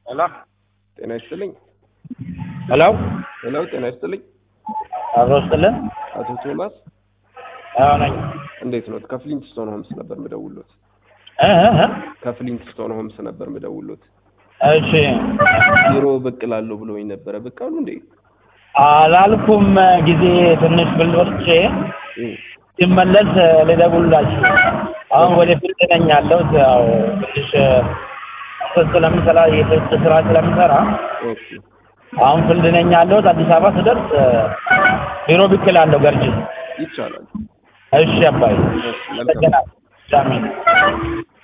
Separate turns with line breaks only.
ሄሎ
ጤና ይስጥልኝ።
ሄሎ
ሄሎ ጤና ይስጥልኝ።
አብሮ ስጥልን
አቶ ቶማስ
አዎ ነኝ
እንዴት ነው? ከፍሊንትስቶን ሆምስ ነበር ምደውሎት።
እ እ እ
ከፍሊንትስቶን ሆምስ ነበር ምደውሎት።
እሺ
ቢሮ ብቅ እላለሁ ብሎኝ ነበረ። ብቅ አሉ እንዴ?
አላልኩም ጊዜ ትንሽ ብል ወጥቼ
እ
ሲመለስ ልደውልላችሁ። አሁን ወደ ፍርድ ነኝ ያለሁት ያው ትንሽ ስለምሰራ የፍርድ ስራ ስለምሰራ
ኦኬ
አሁን ፍርድ ነኝ ያለሁት። አዲስ አበባ ስደርስ ቢሮ ብቅ እላለሁ ገርጂ።
ይቻላል።
እሺ አባይ
እሺ መልካም
አመሰግናለሁ።